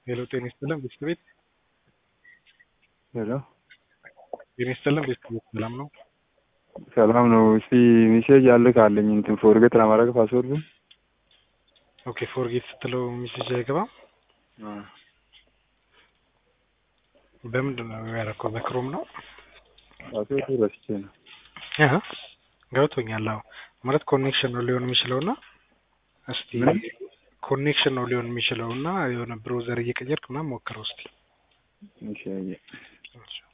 ሄሎ ጤና ይስጥልን ቤት ሄሎ ጤና ይስጥልን ቤት ሰላም ነው? ሰላም ነው። እስቲ ሜሴጅ አለ ካለኝ እንትን ፎርጌት ለማድረግ ፓስወርዱ ኦኬ ፎርጌት ስትለው ሜሴጅ አይገባም። በምንድን ነው ያደረከው? በክሮም ነው ፓስወርዱ ረስቼ ነው። አሀ ገብቶኛል። አዎ ማለት ኮኔክሽን ነው ሊሆን የሚችለው እና እስቲ ምን? ኮኔክሽን ነው ሊሆን የሚችለው እና የሆነ ብሮዘር እየቀየርክ ምናምን ሞክረው እስቲ። እሺ አየህ